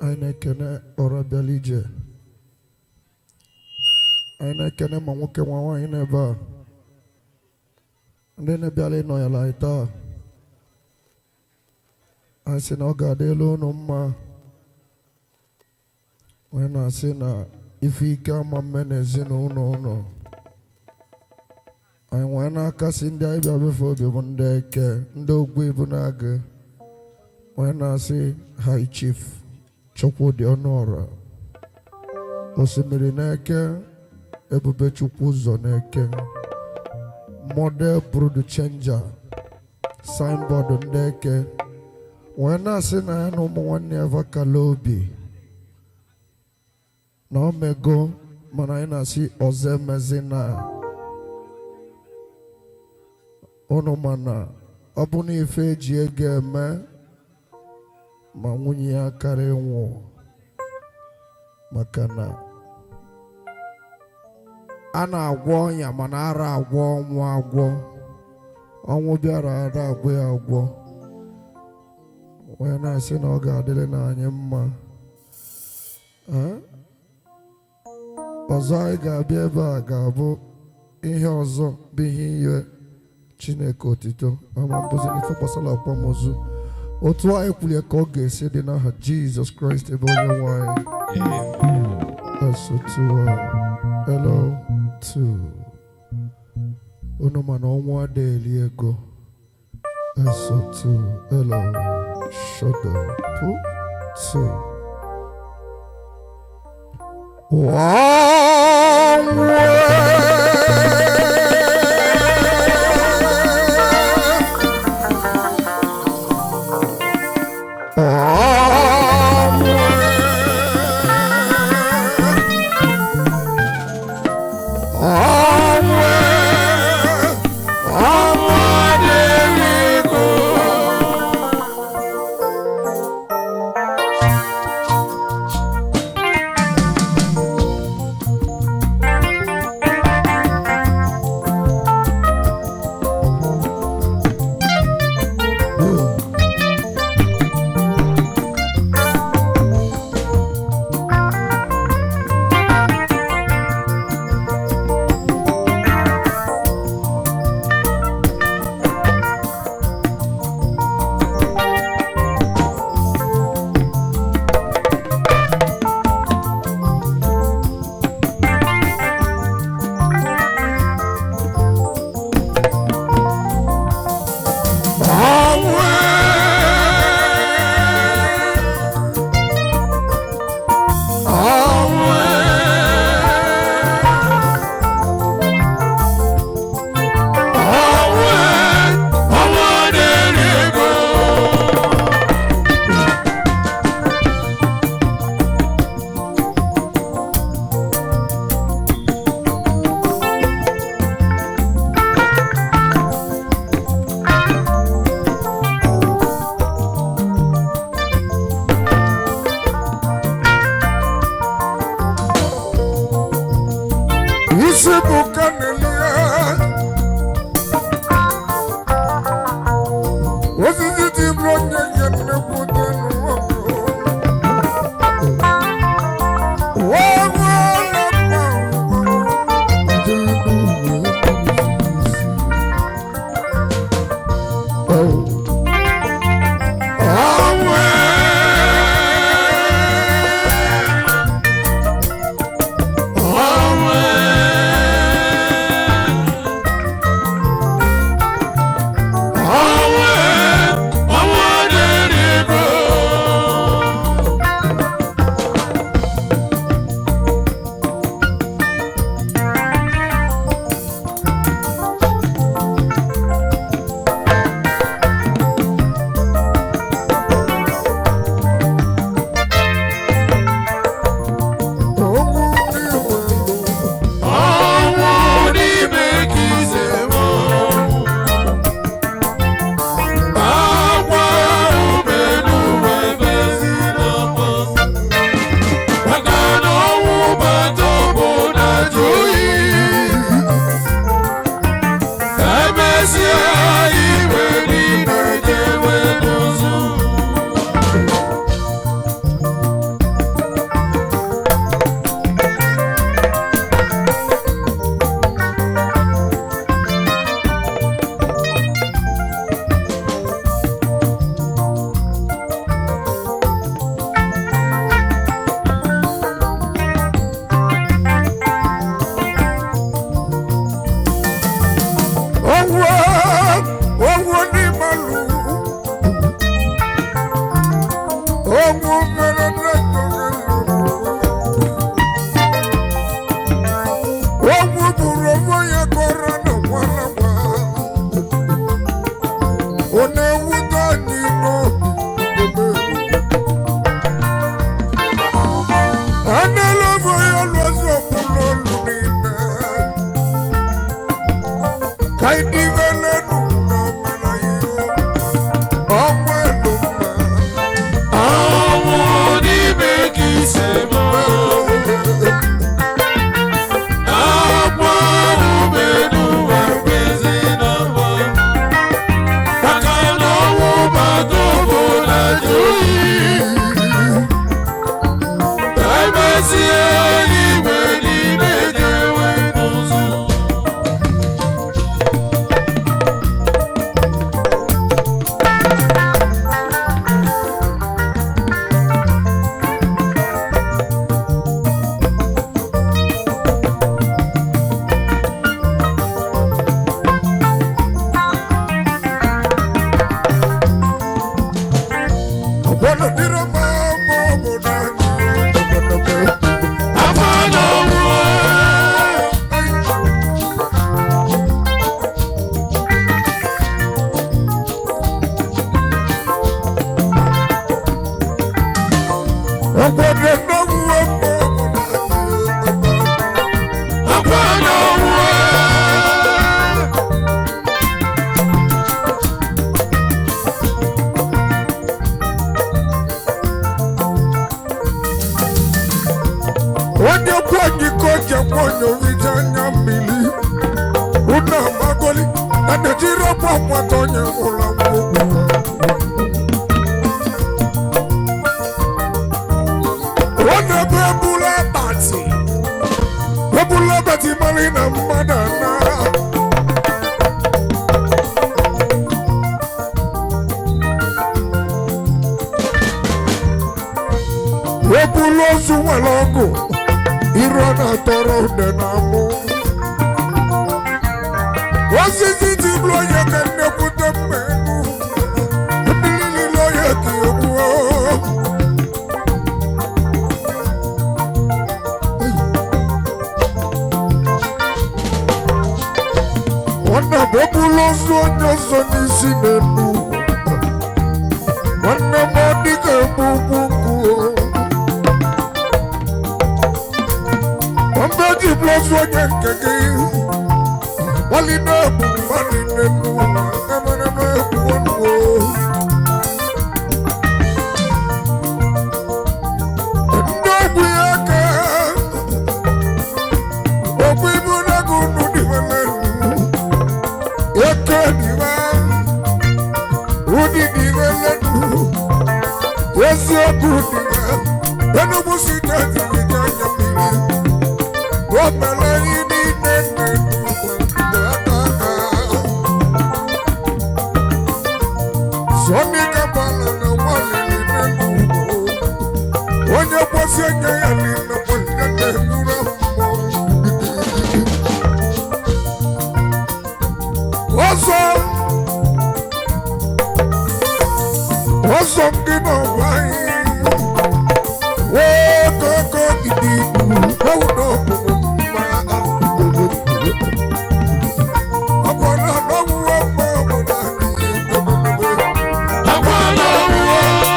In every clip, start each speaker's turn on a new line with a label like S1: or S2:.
S1: anyị na-ekene ọrabịala ije anyị na-ekene ma nwoke nwa nwaanyị n'ebe a ndị na-abịala ịnọ ya la anyị taa anyị sị na ọ ga-adịla unu mma onye na-asị na ife ike ama mme na ezinụlọ ụlọ anyị nwee na-akasị ndị anyị bịa befe obi bụ ndị eke ndị ogbu ibu na-agụ onye na-asị high chief chukwudị ọnụọra osimiri na-eke ebube chukwu ụzọ na-eke model brood changer signboard ndị eke wee na-asị na ya na ụmụ nwanne ya vakala obi na o mego mana anyị na-asị ọzọ emezi na ụnụ mana ọ bụ na ife eji ego eme ma nwunye ya karịa ịnwụ maka na a na-agwọ ọnya mana ara agwọ ọnwụ agwọ ọnwụ bịara ara agwọ ya agwọ onye na-asị na ọ ga-adịrị n'anyị mma Eh? ọzọ anyị ga-abịa ebe a ga-abụ ihe ọzọ bụ ihe iwe chineke otito ama mbụzi n'ife gbasara akwamozu otu anyị kwulie ka ọ ga-esi dị n'aha jizọs kraịst ebe onye nwanyị esotu elo tu unu mana ọnwụ adịghị ego esotu elo shodo pu tu Wana dira mama obodo anyị.
S2: afọ n'ọnwụ
S1: Obodo n'ọnwụ mama obodo anyị.
S2: afọ n'ọnwụ
S1: onye kwu anyị ka o ji ekwe onye oriji anya mmiri unu amagoli na na-ejiri ọkwa akwata onye nwụrụ anwụ ọ na-ebe ebula akpati ebula akpati mara na mmadụ ana ebula ozu nwere ọgụ iru ọ na-atọrọ ude na amụ osisi ji bụrụ onye ka nnekwute mmenu ndị niile onye ka egbuo nwanne m ebula ozu onye ọzọ n'isi n'elu nwanne m ọ dịka egbu ugwu nkụ Mbe ji blọsụ onye nke gị Wali na-egbu mmadụ n'elu na emereme egbu ọnụ Ndị ogbu ya ka Ogbu ibu na-ego unu dịwele Eke dịwa Udi dịwele Eziokwu dịwa Enugu steeti dịga anya mmiri Omele yi niile nne Sọni kabala na nwanyị niile n'ugbo Onye kwesị enye ya niile kwesị na-egburu mmụọ Ọzọ Ọzọ ndị n'ọgba anyị Wee koko gidi Ewu n'ọkpụkpụ mma Ọbọdọ n'ọwụwa mma obodo anyị
S2: afọ n'ọnwụ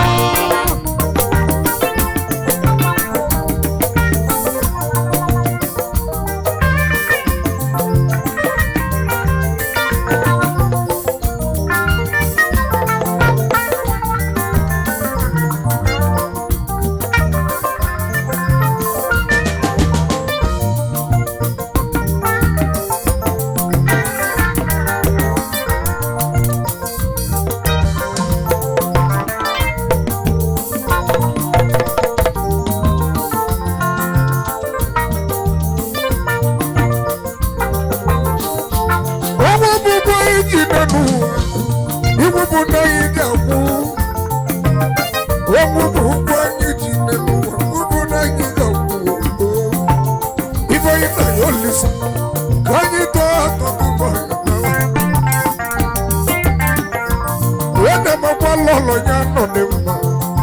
S1: Ọnwa bụbụ iji nọ n'ụwa Iwụbụ na anyị ga-akwụ Ọnwụ bụ ụgwọ anyị ji nọ n'ụwa Ụbụ na anyị ga-akwụ Ife anyị na ya olisa Ka anyị tọọ atọ n'ụgbọ Wee na-emakwa lọlọ ya nọ n'mma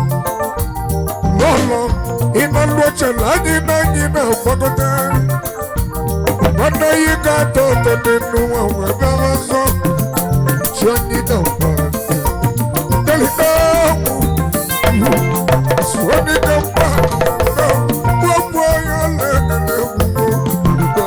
S1: Lọlọ ịnọ ndị oche na anyị na anyị na-agbagote Nwanne yi ga-atọ ụtọ n'enu nwa wee bịawa ọzọ chi onye dị mkpa ndelite ọgwụ si onye dị mkpa gbogbo onye ọla ekele egwugbo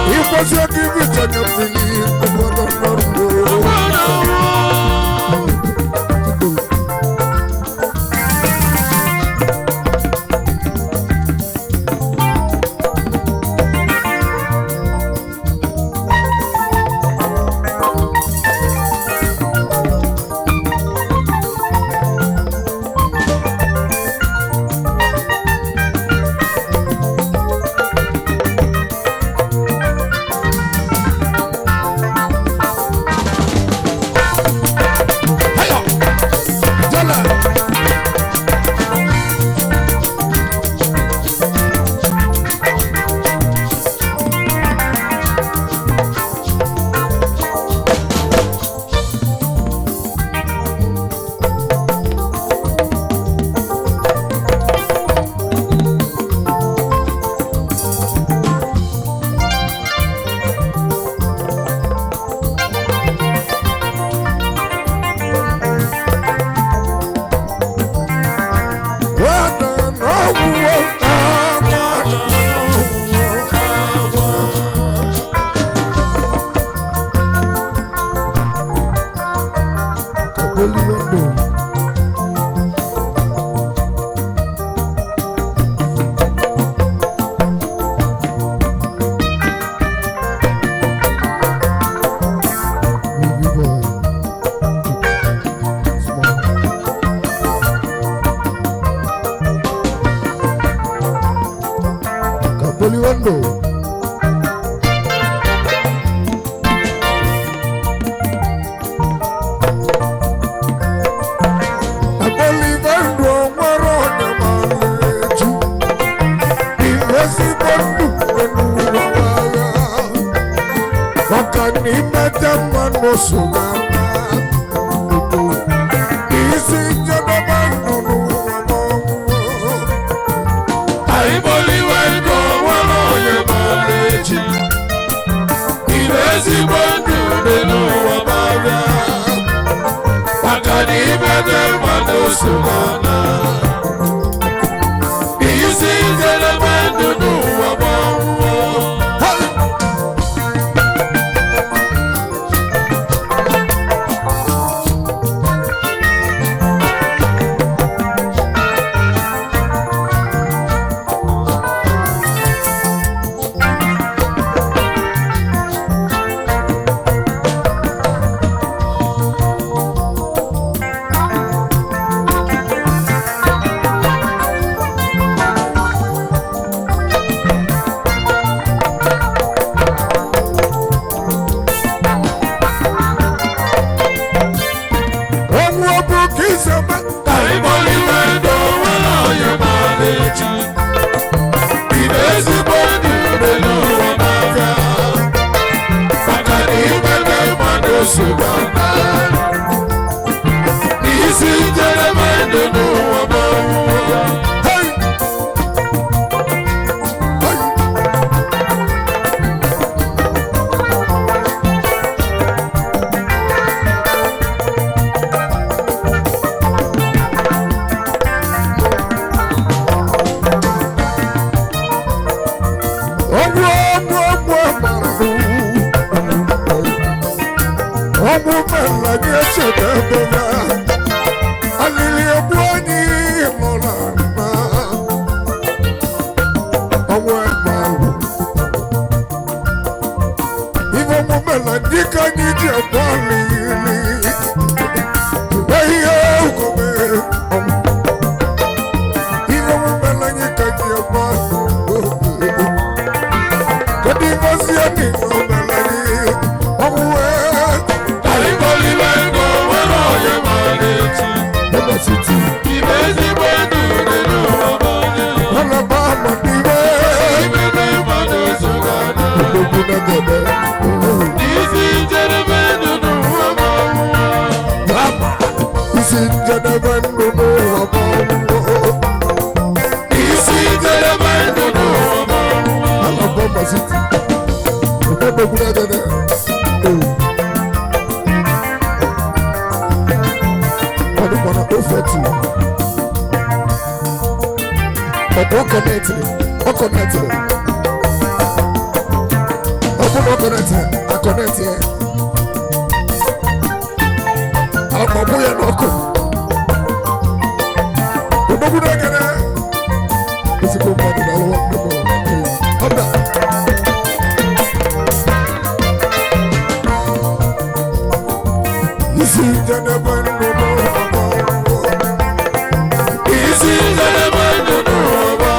S1: ịgbazi aka ibe ịchanye mmiri obodo nọrọ Poliwando. Apolivando nwere onye mara eju. Ezigbo ndụ n'ụwa agha. Maka na imete mmanụ so na isi njedebe ndụ n'ụwa n'ọnwụ.
S2: Àìmọ̀líwá ẹ̀dùn ọ̀wọ́n onye maara echi. Ire ezigbo ndụ nínú ọba bịa. Maka na imete mmadụ so na isi njedebe ndụ n'ụwa bụ ọnwụ.
S1: Ọnwụ ọ bụ ka isi eme
S2: Àìmọ̀líwá ẹ̀dùn ọ̀wọ́n onye maara echi. Ire ezigbo ndụ nínú ọba bịa. Maka na imete mmadụ so na isi njedebe ndụ n'ụwa bụ ọnwụ.
S1: Hey! Hey! Ọgwụ ọgwụ ọgwụ agbara ọgwụ mela gị echebe ebe ya alili egbu anyị lụrụ na ọgwụ agbara ife ọgwụ mela ndị ka anyị ji egbu alili ihe ugome ọgwụ ife ọgwụ mela anyị ka ji egbu alili Kadi ngozi ya ni ngobalani Omuwe
S2: Àìmọ̀líwá ẹ̀dùn ọ̀wọ́n onye maara echi.
S1: Eba siti
S2: Ire ezigbo ndụ nínú ọba bịa.
S1: Hala ba mandiwe
S2: Imete mmadụ so na
S1: Odogu na gebe
S2: isi njedebe ndụ n'ụwa bụ ọnwụ.
S1: Baba Isi njene bendu no wabo
S2: Isi njedebe ndụ n'ụwa bụ ọnwụ.
S1: Hala ba ma siti Odogu na gebe Ọdún kan náà ó fẹ́ tù. Ọ̀pọ̀ ọkọ̀ náà tìrì, ọkọ̀ náà tìrì. na kọnẹtì akọnẹtì ẹ akpọ̀bù yẹn n'ọkụ odogwu n'ekene ezigbo mmadụ na alụwa ndị mụrụ ọbịa isi njedebe ndụ n'ụwa
S2: isi njedebe ndụ n'ụwa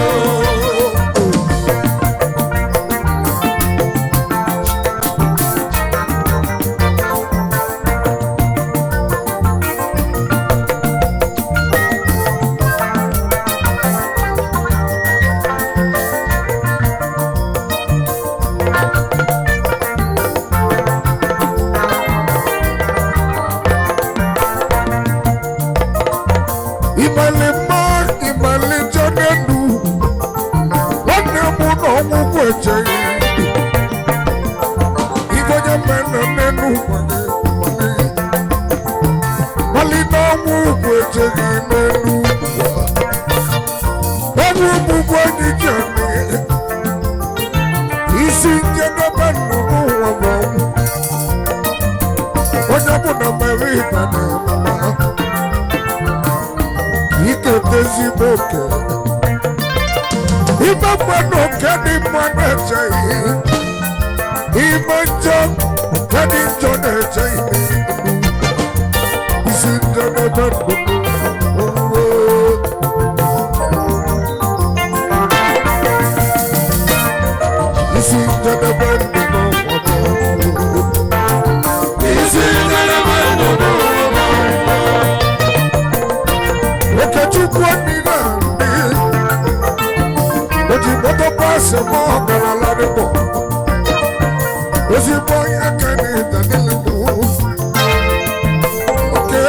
S1: ịmali mma ịmali njọ n'elu nwanne m na ọgwụgwụ echeghị igonye mmenụ n'elu mali na ọgwụgwụ echeghị n'elu ọgwụ ọgbụgbụ anyị ji anyị isi njedebe ndụ n'ụwa bụ ọnwụ onye bụ na mere ịba na-eme ike ezigbo oke ime mmanụ oke dị mma na-eche ihe ime njọ nke dị njọ na-eche ihe isi njedebe ndụ isi njedebe ndụ n'ụwa
S2: isi njedebe ndụ n'ụwa
S1: Okechukwu onire ndị oji moto pasị m ọgara ladịbọ ozigbo onye kene danile bụ oke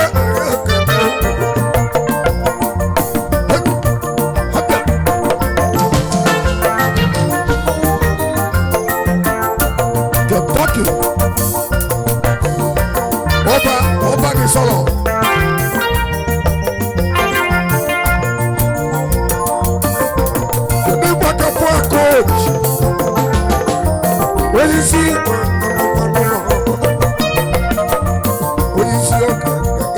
S1: Kentucky ọba ọba dị sọlọ Kedu gbakapụ coach? Onyeisi onyeisi ọka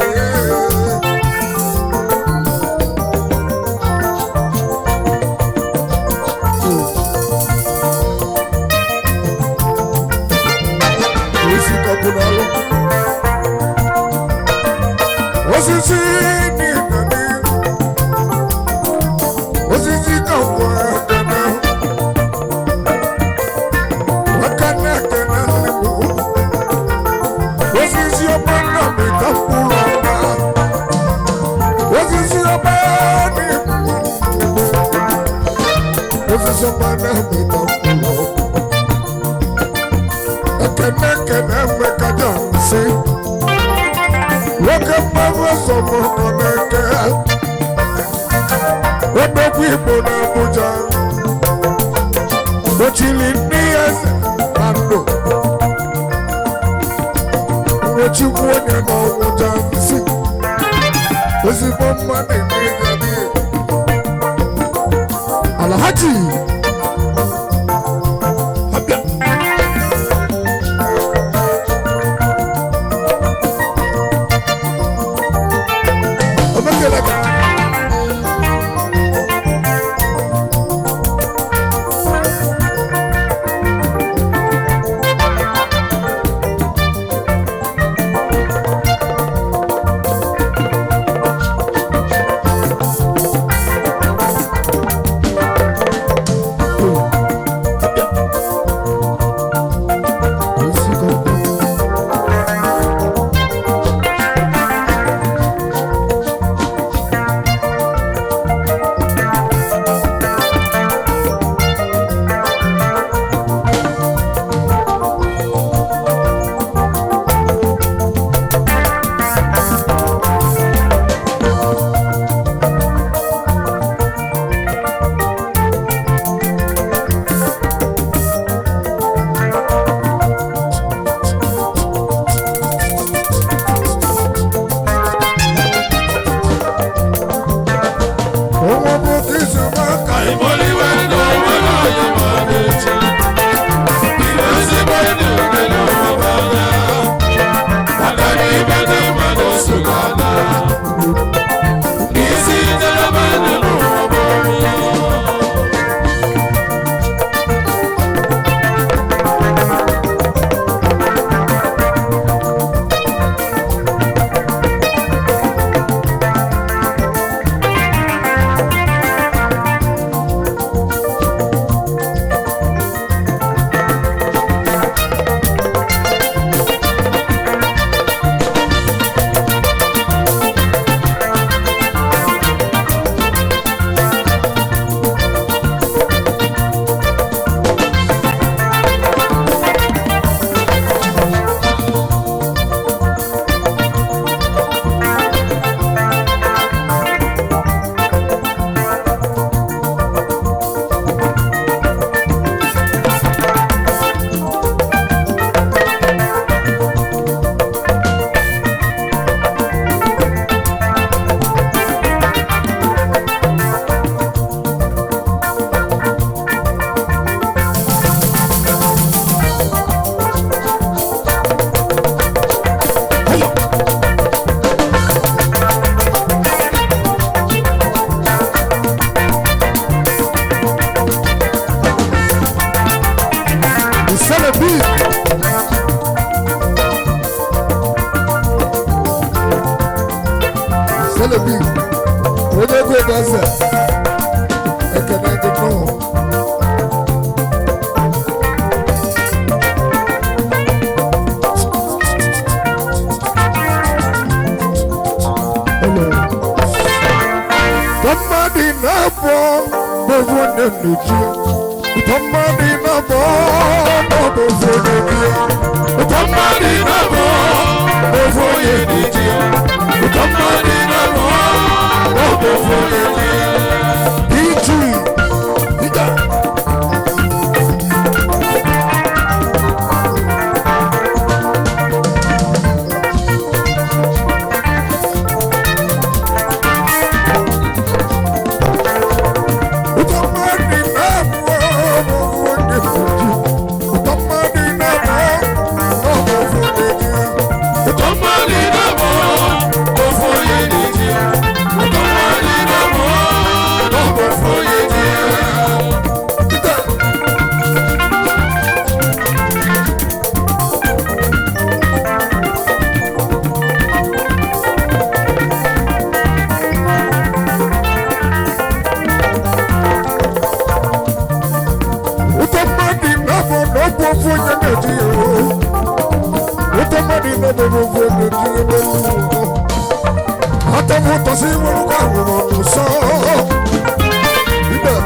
S1: onyeisi kapụnalụ osisi n'ịdani osisi kapụ akana akana akana n'imu osisi ọma nna mi kapụrụ ọma osisi ọma n'imu osisi ọma nna mi kapụrụ ọma ekene ekene mmekọta nsị nwoke mmanwụ ọsọmọ nọ n'eke odogwu igbo na abuja ochili ndị eze na ndụ nwochikwu onye na ọnwụja nsị ezigbo mmadụ n'ịgadi alhaji abịa omekeleka Celebi. Celebi. Onye ego eze. Ekene dị nnọọ. Somebody na-abọ bụbụ nne nnuchi. Somebody na-abọ bụbụ nne nnuchi.
S2: Somebody na-abọ ofu onye n'iji ya. Somebody na-abọ ofu onye n'iji ya.
S1: PG. Ida. Somebody na-abọ bụbụ nne nnuchi. Somebody na-abọ bụbụ nne nnuchi.
S2: Somebody na-abọ ofu onye n'iji ya. Somebody na-abọ ofu onye n'iji ya.
S1: Ida. Ụtọ mmadụ na-abụ n'ọgwụ ofu onye na-eji ya oo. Ụtọ mmadụ na-abụ n'ofu onye na-eji ya n'elu. Atọ m ụtọ si nwere ụgbọ ahụrụ n'ụsọ. Ibe.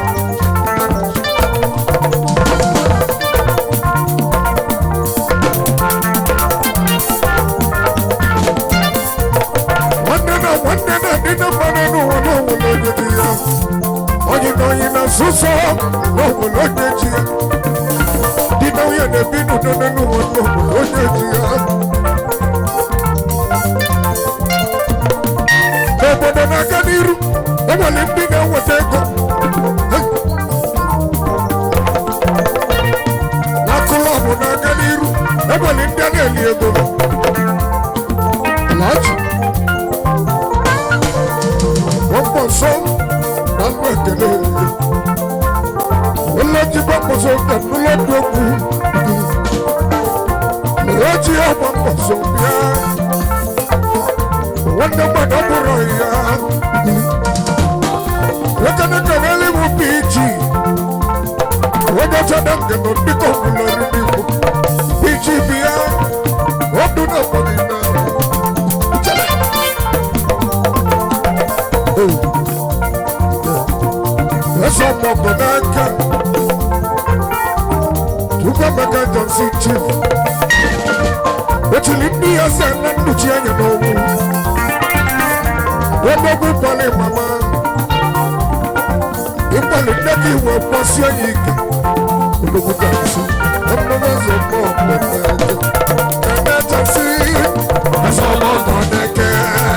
S1: Nwanne na nwanne na-adị na mmanụ n'ụwa n'onwere onye dị ya. Onye na onye na-asụsọ n'onwere onye ji ya. Di na onye na-ebi n'udo n'ụwa n'onwere onye ji ya. Obodo na-aga n'iru, enwere ndị na-enweta ego. Hey! N'akụlọbụ na-aga n'iru, enwere ndị a na-eli ego. Alhaji. Gbọ̀ngbọ̀ sọ na nnụ ekele. Olójú gbọ̀ngbọ̀ sọ pẹ̀lú lọ́dún okwu. Lọ́jì ọgbọ̀ngbọ̀ sọ bíá. Nwanne gbọdọ̀ bụrụ ya. Ekene kelele bụ PG. Onye chọdọ nke nọ dịka ọbụla riri Igbo. PG bịa. Ọdụ na ọgbọdọ na. Chele. Eze ọmọgọ n'aka Chukwuemeka Johnson Chief Otili ndị ya sị na nnụchi anya n'ọnwụ Odogwu kwali mama Ịkwali nne gị iwe kwọsie ya ike Odogwu Johnson Ọmụmụ eze ọmọ ọmụmụ Eme Johnson Eze ọmọgọ n'eke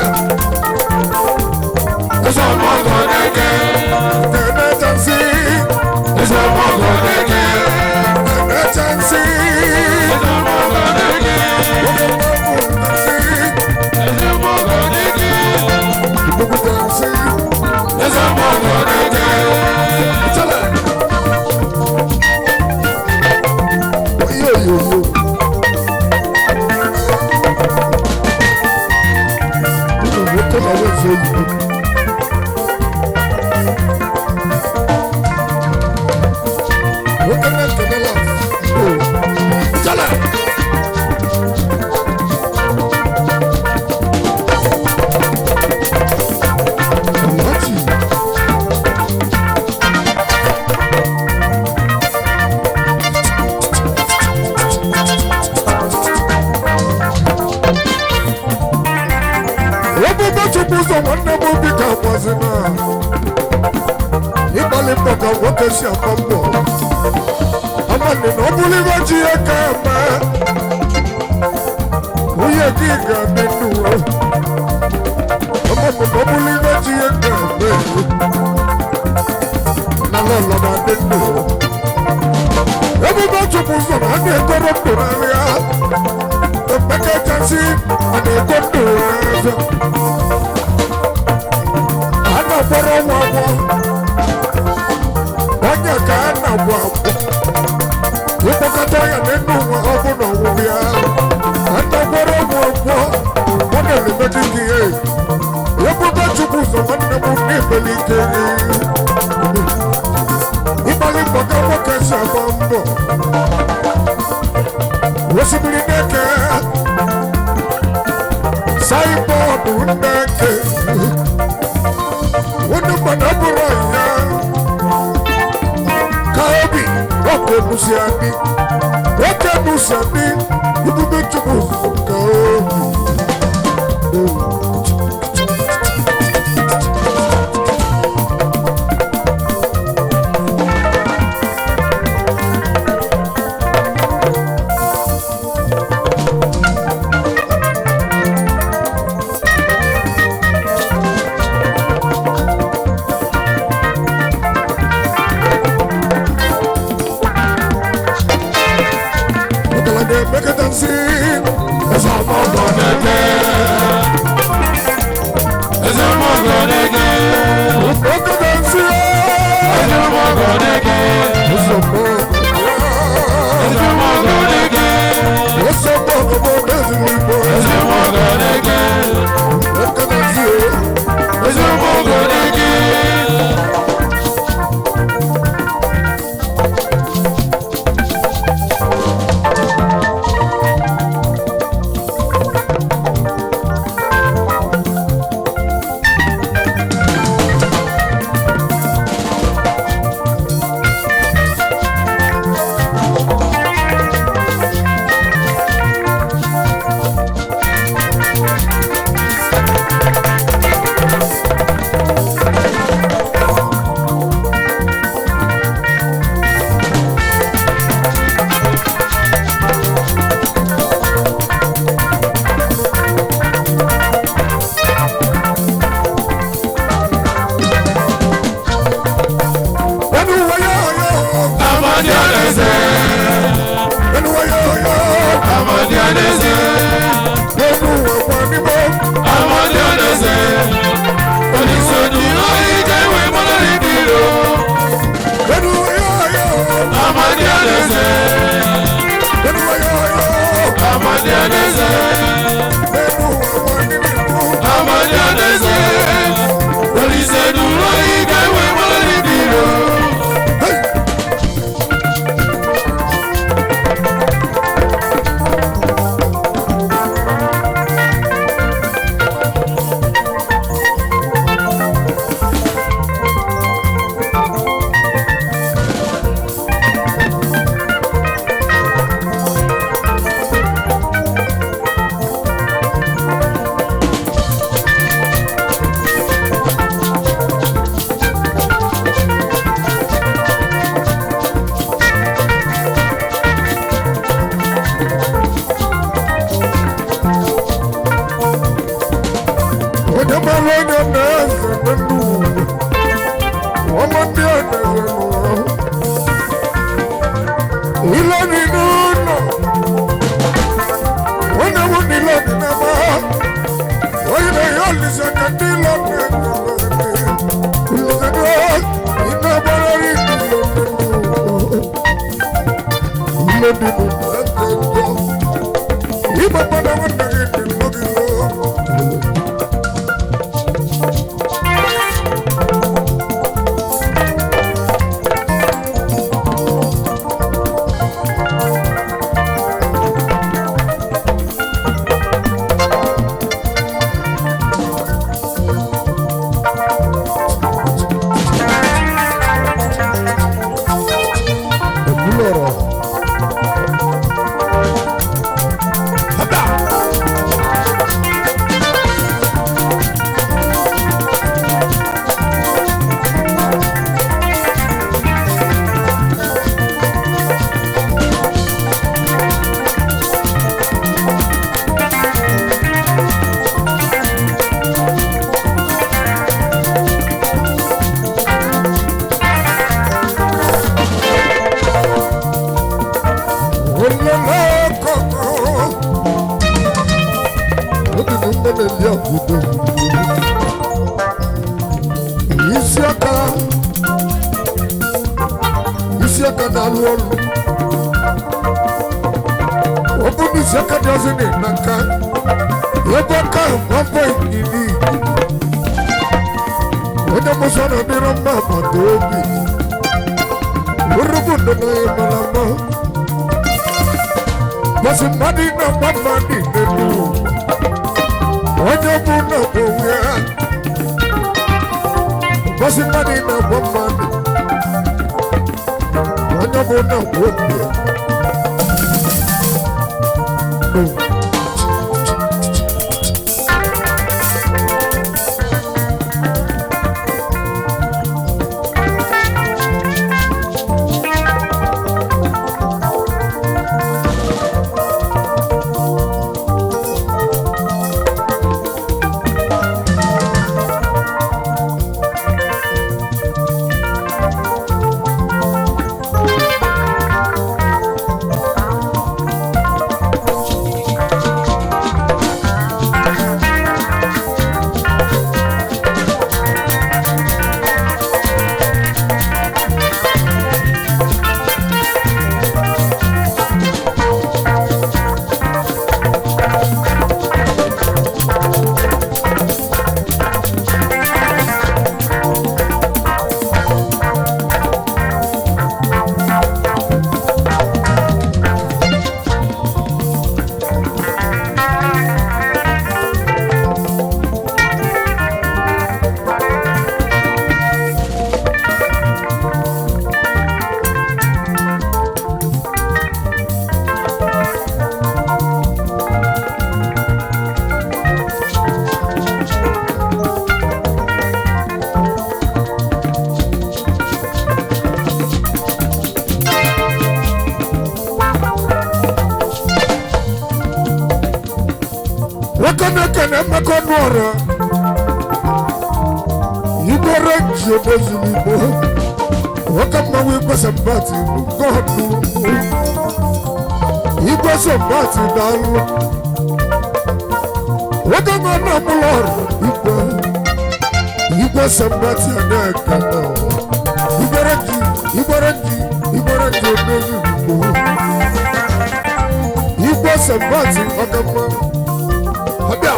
S2: Eze ọmọgọ na-eke.
S1: Eme Johnson
S2: Eze ọmọgọ na-eke.
S1: Eme Johnson
S2: Eze ọmọgọ na-eke. Eze ọmọgọ na-eke. Eze ọmọgọ na-eke.
S1: Ebube chukwu ụzọ nwanne m obi ka agbazina ịgbalị mbọ ka nwoke si agba mbọ amanị na ọ bụrụ ibe ji ya ka eme nwunye gị ga-adị ndụ amanị na ọ bụrụ ibe ji ya ka eme na lọlọ na-adị ndụ ebube chukwu ụzọ na a na-egoro ndụ n'ahịa emeka chansi a na-ego ndụ n'ahịa a na-agbara ọnwa agwọ onye ka a na-agwọ agwọ ịkpọkọ na-agwọkọta ya n'elu ụwa ọ bụ na ọnwụ ya ndagwọrọ ọgwụ ọgwọ ọ na-emebe gị ihe ebube chukwu ụzọ nwanne m n'ibeli ike ịgbalị mbọ ka nwoke si agba mbọ osimiri na-eke saịbọọdụ na-eke onye mmadụ abụrụ ya ka obi ọkụ ebusi adị oke ebusi adị ebube chukwu ka obi ọkala na-emekọta nsị ọzọ ọma ọgọ na-eke
S2: Eze mọgọ na-ege,
S1: okọta nsị
S2: eze mọgọ na-ege,
S1: ọzọ ọma
S2: eze mọgọ na-ege,
S1: ọzọ ọma ọgọ bụ ọdịnihu igbo
S2: eze mọgọ na-ege,
S1: ọkọta nsị
S2: eze mọgọ na-ege.
S1: ẹnu wọyọ ọyọ
S2: Amadi Adeze,
S1: ẹnu wọyọ ọyọ
S2: Amadi Adeze,
S1: ẹnu wọwọ níbọ
S2: Amadi Adeze. Oníṣòdì lórí kẹwé mọ́lẹ́rì bìrò.
S1: ẹnu wọyọ ọyọ
S2: Amadi Adeze,
S1: ẹnu wọyọ ọyọ
S2: Amadi Adeze,
S1: ẹnu wọwọ níbọ
S2: Amadi Adeze. Oníṣòdì lórí kẹwé mọ́lẹ́rì bìrò.
S1: onye mara onye na-eze n'elu ụwa ọma ndị a na-eze n'ụwa ile dị n'ụlọ onye bụ n'ile dị n'ebe ha onye na-ehe olise ka ndị ile na-eze olise dị ha ị na-agbarịrị ile dị n'ụwa eze njọ ịgba mmadụ nwanne gị dị n'oge Ebulọrọ. isi aka isi aka na-alụ ọrụ si aka dị ọzọ na nka ebe aka ahụ gbapụ ikiri onye mụsọ na ọdịrị mma maka obi urubu ndụ na ịmara mma bọsị mmadụ na-agba mmadụ n'elu onye bụ na bụ onwe ya bọsị mmadụ na-agba mmadụ onye bụ na bụ obi ya nwoke na-ekene mmekọ ọnụ ọrụ igbere ji obozuru igbo nwoke mmanwụ igwe sambati nke ọnụ igwe sambati daalụ nwoke nọ n'ọmụlọ ọrụ igwe igwe sambati a na-ekene igbere ji igbere ji igbere ji obozuru igbo igwe sambati ọka mmanwụ Ọbịa.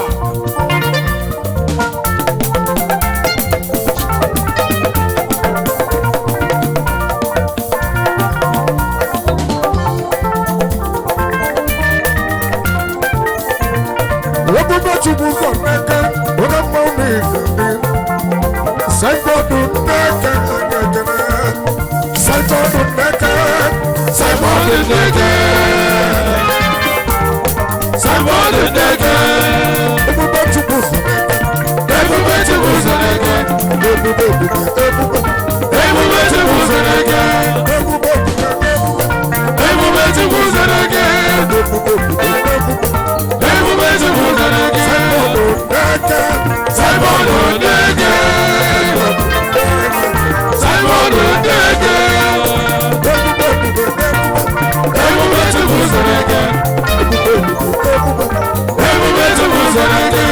S1: Ebube Chukwu kọ n'aka, onye mmanwụ na-ekele. Saịbọọdụ n'aka anyị ekele. Saịbọọdụ n'aka, saịbọọdụ n'aka.
S2: Somebody nigga,
S1: Ebube Chukwu kọ n'aka.
S2: everybody to who's a nigga,
S1: Ebube ebube ebube.
S2: everybody to who's a nigga,
S1: Ebube ebube ebube.
S2: everybody to who's a nigga,
S1: Ebube ebube ebube.
S2: everybody to who's a nigga,
S1: Saịbọọdụ n'aka.
S2: Somebody nigga, somebody nigga,
S1: Ebube ebube ebube.
S2: everybody to who's a nigga, everybody to who's a nigga.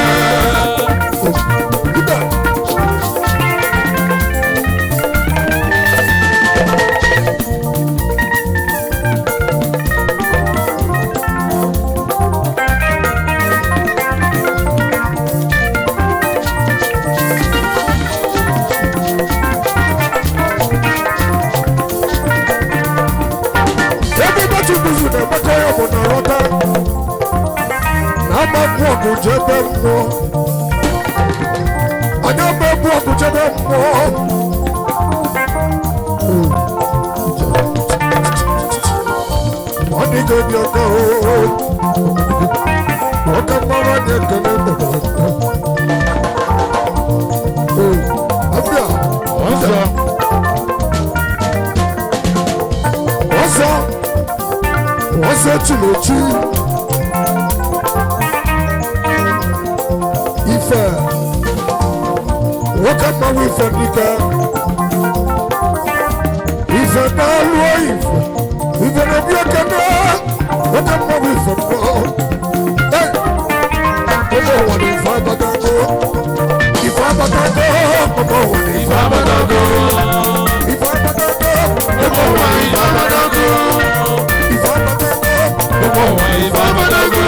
S1: Ebube Chukwu na-emekọ ya bụ na nghọta na amagbu ọgụ jebe mmụọ anyị amagbu ọgụ jebe mmụọ ọ dịghị obi ọka oo ọka mmanwụ anyị ekele ndọrọ abịa
S2: Ọzọ,
S1: ọzọ ọzọ chinechi ife nwoke mmanwụ ife dike ife na-alụ ife ife na-ebi ekene nwoke mmanwụ ife mmụọ Hey! ụmụ ụwa na ife abatago ife abatago ụmụ ụwa na ife
S2: Babadago,
S1: ife abatago
S2: Ebo wa Babadago,
S1: ife abatago
S2: Ebo wa Babadago,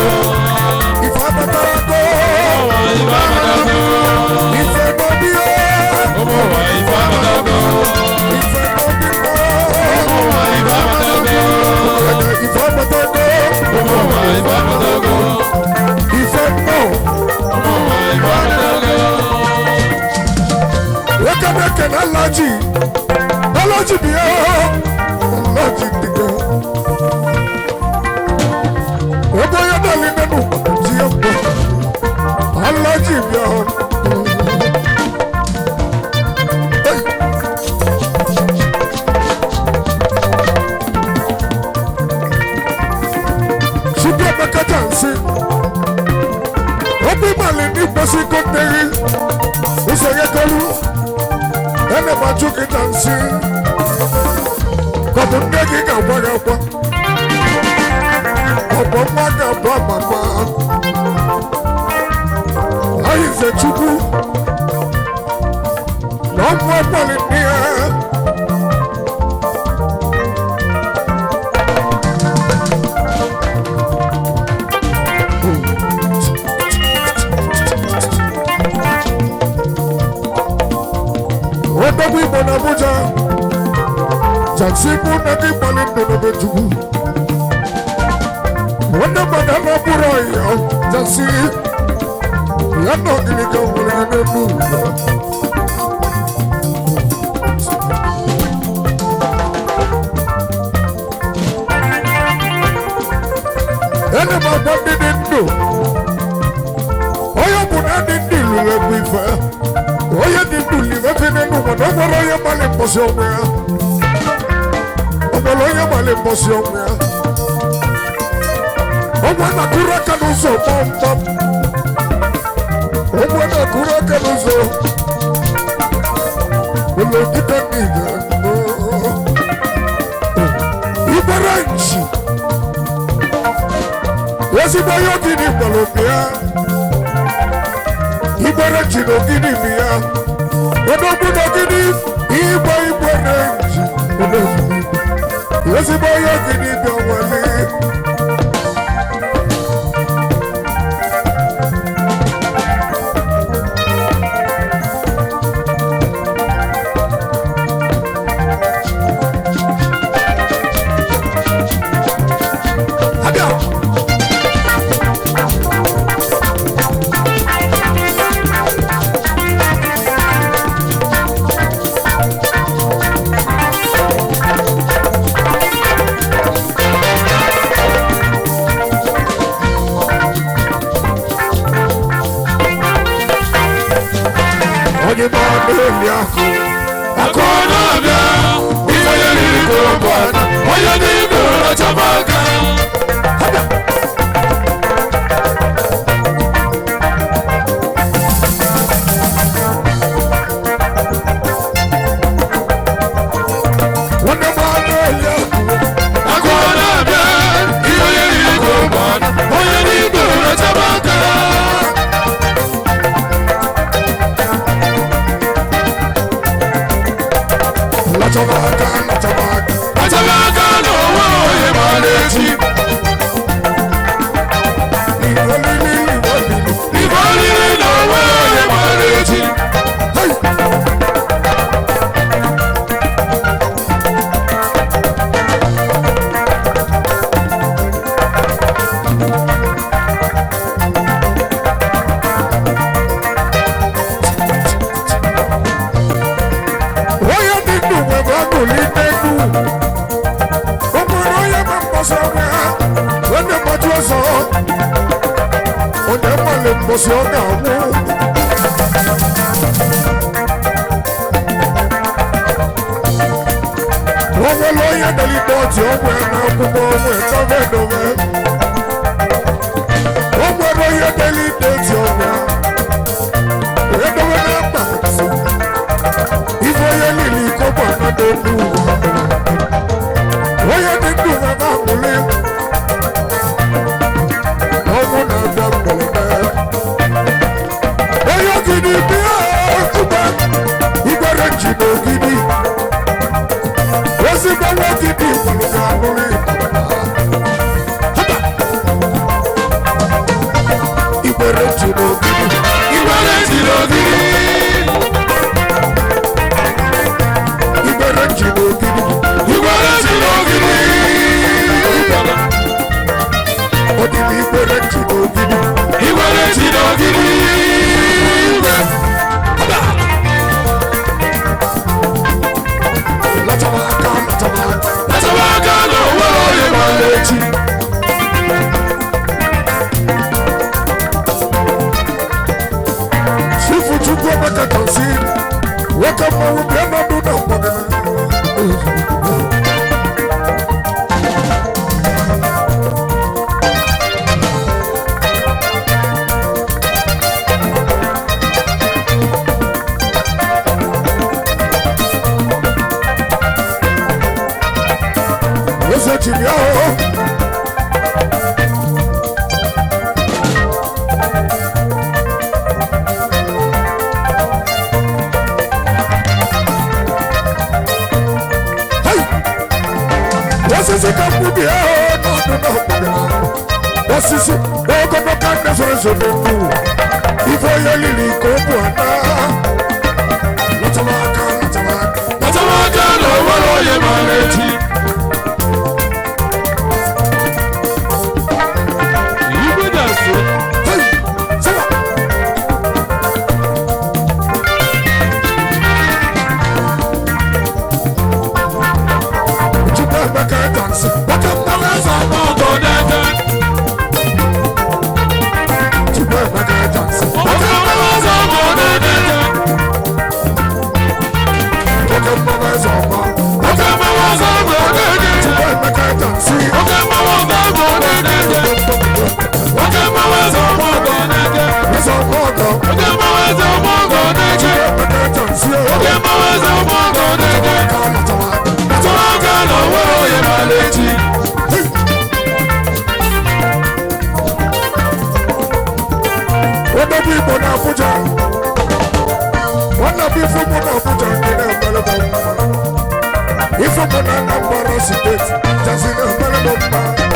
S1: chukwu emekacha nsị obi mali n'ikposi konteri ụzọ ya kọlu ene m achụ gị na nsị kọbụ nne gị ga-agwa gị akwa ọbụ nwa ga-abụ amama ayize chukwu na ọmụ ọgbọlị nne ya odogwu igbo na abuja jaksi mụ na gị gbalị ndụ n'obe chukwu onye mmadụ na bụrụ ọyịa jaksi ya na ọgịnịga nwere ya n'elu ụwa ene m agwa ndị dị ndụ onye ọ bụ na ndị ndị lụrụ egwu ife onye dị ndụ livefe n'elu ụwa na ọ nwere onye gbalị mbọsị ọnwụ ya ọ nwere onye gbalị mbọsị ọnwụ ya ọnwụ na-akụrụ aka n'ụzọ gbamgbam ọnwụ na-akụrụ aka n'ụzọ ụlọ dịka niile igbara nchi ezigbo onye ogidi gbara obi ya igbere ji n'ogidi bi ya odogwu n'ogidi igbe igbere ji ezigbo onye ogidi bi ọnwale abịa onye ma na-eli ahụ
S2: Akụ na-abịa, ihe ya riri ka ọ bụ ana, onye dị ndụ rachaba aka.
S1: onye ma na-eli ahụ
S2: Akụ na-abịa, ihe ya riri ka ọ bụ ana, onye dị ndụ rachaba aka.
S1: lachaba aka lachaba aka
S2: Rachaba aka n'ụwa onye maara echi.
S1: iwelili iwelili
S2: Ife oriri n'ụwa onye maara echi.
S1: hey onye dị ndụ nwere ọṅụli n'elu o nwere onye ma mgbasa onwe ha onye mmadụ ọzọ onye mmalị mgbọsị ọ ga-anwụ o nwere onye delite ọchị onwe na akwụkwọ onwe dove dove o nwere onye delite ọchị onwe edowe na mkpa ife onye niile iko bụ anado n'ugwu onye dị ndụ na na-amụli ọnwụ na-abịa mberede onye ogidi bịa ugbe igbere ji n'ogidi ezigbo nwa ogidi gburu ga-anụli igbere ji n'ogidi
S2: Igbere ji n'ogidi.
S1: igbere ji n'ogidi
S2: Igbere ji n'ogidi.
S1: odidi igbere ji n'ogidi
S2: Igbere ji n'ogidi.
S1: lachaba aka lachaba aka
S2: Rachaba aka n'ụwa onye maara echi.
S1: Chifu Chukwu Emeka Tansi, nwoke mmanwụ bịa n'ọdụ na mgbọgana. osisi ogologo aka zoro ezo n'okwu ife onye liri ka ọ bụ ada lọtara aka lọtara aka
S2: Kpatara aka na o nwere onye maara echi. Igwe na-asụ.
S1: Hey, sawa. Chukwu Emeka dansi, nwoke mmanụ eze ama ọgọ n'ebe. Chukwu Emeka dansi, nwoke mmanụ eze ama ọgọ n'ebe. Nwoke mmanụ eze ọma, nwoke mmanụ eze ọma n'ebe. Chukwu Emeka dansi,
S2: Oke mmanwụ ọgọ ọgọ na-ede. Oke mmanwụ eze ọgọ ọgọ na-ede.
S1: eze ọma ọgọ.
S2: Oke mmanwụ eze ọgọ ọgọ na-ede.
S1: Emeka dansi,
S2: Oke mmanwụ eze ọgọ ọgọ na-ede.
S1: aka lọtara aka.
S2: Kpatara aka na o nwere onye maara echi.
S1: Wọ́n bí Igbo n'Abuja. Wọ́n bí Ifeanyi n'Abuja nke na-emelebe mma. Ifeanyi na Anambra steeti jazi na-emelebe mma.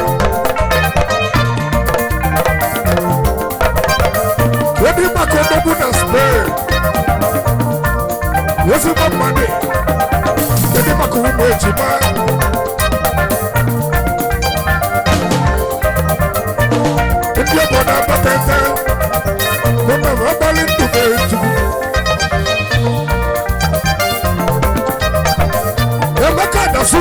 S1: Wọ́n bí maka odogwu na Spain. Ezigbo mmadụ. Kedu maka ụmụ ejima? Ndị obodo abatete. Mama abalị ndụ na-eju. Emeka adasu.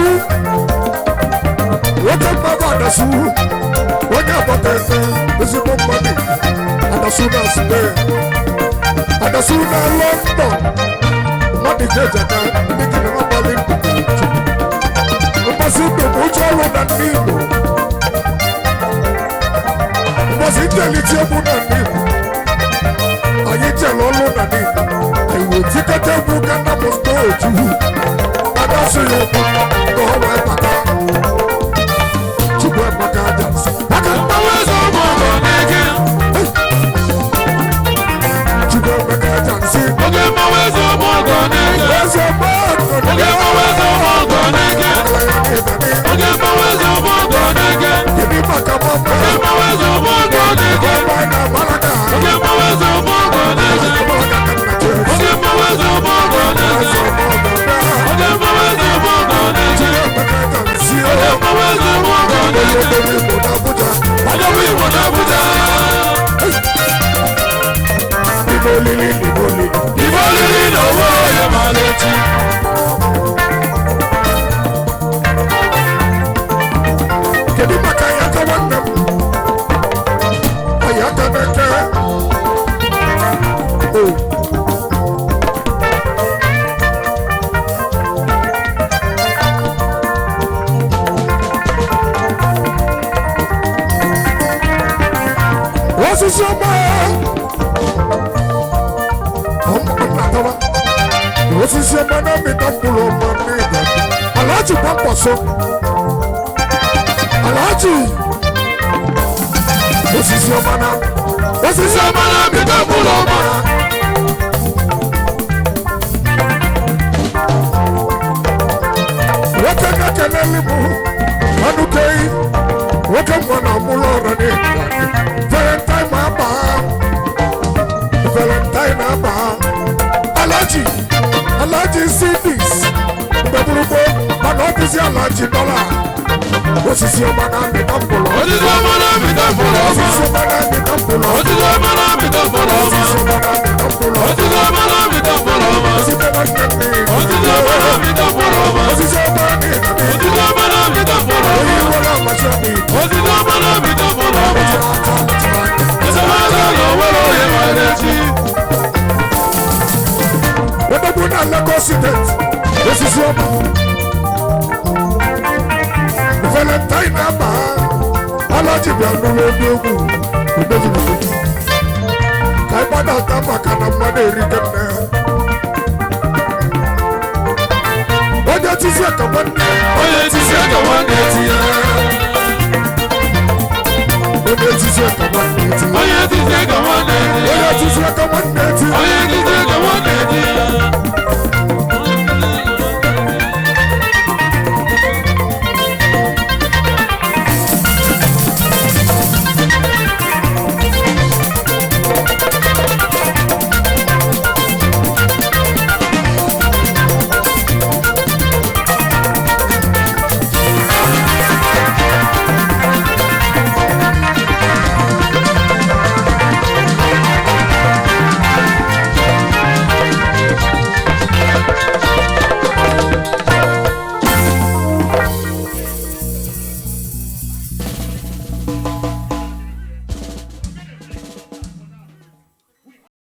S1: Nwoke mmadụ adasu. Onye agbata ete ezigbo mmadụ. Adasu na Spain. Adasu na London. Mmadụ ga-ejeta ndị gị na abalị ndụ na-eju. Mmasị ndụ bụ ụjọ ọrụ na ndị Igbo. Mmasị njelite egwu na ndị Igbo. anyị jere ọlụ na dị anyị wee tikọta egwu gana m steeti adasị ya ụkwụ ka ọ wee bata chukwu emeka aja maka
S2: Mmanwụ eze ọgọ ọgọ na-ede.
S1: chukwu emeka aja nsị
S2: Oke mmanwụ eze ọgọ ọgọ na-ede.
S1: eze mmadụ
S2: Oke mmanwụ eze ọgọ ọgọ na-ede. Oke mmanwụ eze ọgọ ọgọ na-ede.
S1: gịnị maka mama
S2: Oke mmanwụ eze ọgọ ọgọ na-ede.
S1: ọgba na amaraga
S2: Oke mmanwụ eze ọgọ ọgọ na-ede.
S1: amaraga ka nna chee
S2: Oke mmanwụ eze ọgọ ọgọ na-ede.
S1: eze mmadụ
S2: Oke mmanwụ eze ọgọ ọgọ na-ede.
S1: emeka aja nsị
S2: Oke mmanwụ eze ọgọ ọgọ na-ede.
S1: obodo igbo na abuja
S2: Ọdọbụ Igbo n'Abuja.
S1: n'ime olili n'ime olili
S2: Ibe olili na onwe onye maara echi.
S1: kedu maka ya aka nwanne m anyị aka n'eke o osisi ọma ọmụnatawa osisi ọma na-amịta mkpụrụ ọma n'ịga alaji gbakwaso alaji osisi ọma na osisi ọma na-amịta mkpụrụ ọma nwoke na-ekeleli m anụkeghị nwoke nwa na ọmụlụ ọrụ n'ịga valentine ma aba valentine aba alaji alaji sidis mgbegbugbo mana ọ bụzi alaji dọla osisi ọma na-amịta mkpụrụ
S2: Osisi ọma na-amịta mkpụrụ ọma.
S1: osisi ọma na-amịta mkpụrụ
S2: Osisi ọma na-amịta mkpụrụ ọma.
S1: osisi ọma na-amịta mkpụrụ
S2: Osisi ọma na-amịta mkpụrụ ọma.
S1: site na nne nne
S2: Osisi ọma na-amịta mkpụrụ ọma.
S1: osisi ọma na-amịta
S2: Osisi ọma na-amịta mkpụrụ ọma.
S1: onye nwere amasị obi
S2: Osisi ọma na-amịta mkpụrụ ọma. Esemokwu na onwere onye maara echi.
S1: Odogwu na Lagos steeti osisi ọma valentine na-aba alaji bịa n'ụlọ ebe egwu odogwu ka ị gbadata maka na mmadụ erike nne ya onye tisi ka nwanne
S2: Onye etisi aka nwanne eti ya.
S1: onye tisi ka